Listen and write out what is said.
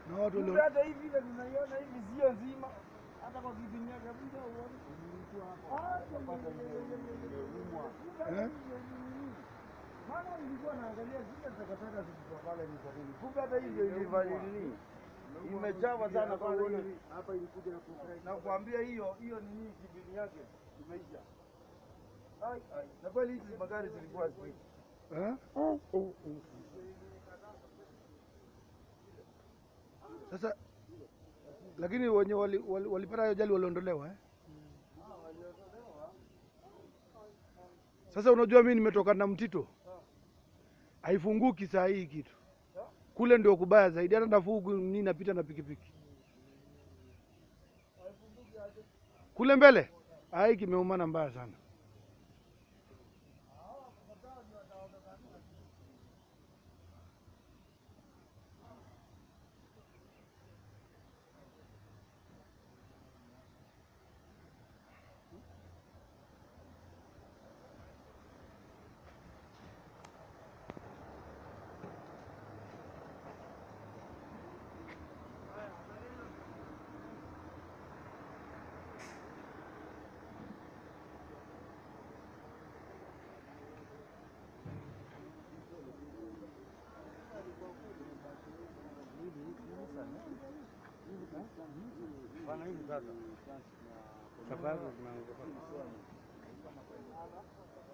na watu Kumbe walio hata hii vile tunaiona hivi sio nzima, hata kwa kipindi kabisa uone. Ah, eh? Maana nilikuwa naangalia zile takataka zilikuwa pale ni kwa nini. Kumbe hata hivyo ilifanya nini? Imechawa sana pale hiyo. Hapa ilikuja na kucrack. Na kuambia hiyo hiyo nini kipindi yake imeisha. Ai ai. Na kweli hizi magari zilikuwa speed. Eh? Sasa lakini wenye wali- wali- walipata hiyo ajali waliondolewa eh? Sasa unajua mimi nimetoka na mtito, haifunguki saa hii kitu kule ndio kubaya zaidi, hata nafuu huku mimi napita na pikipiki kule mbele, ai kimeumana mbaya sana. Bana hivi sasa. Sababu tunaanza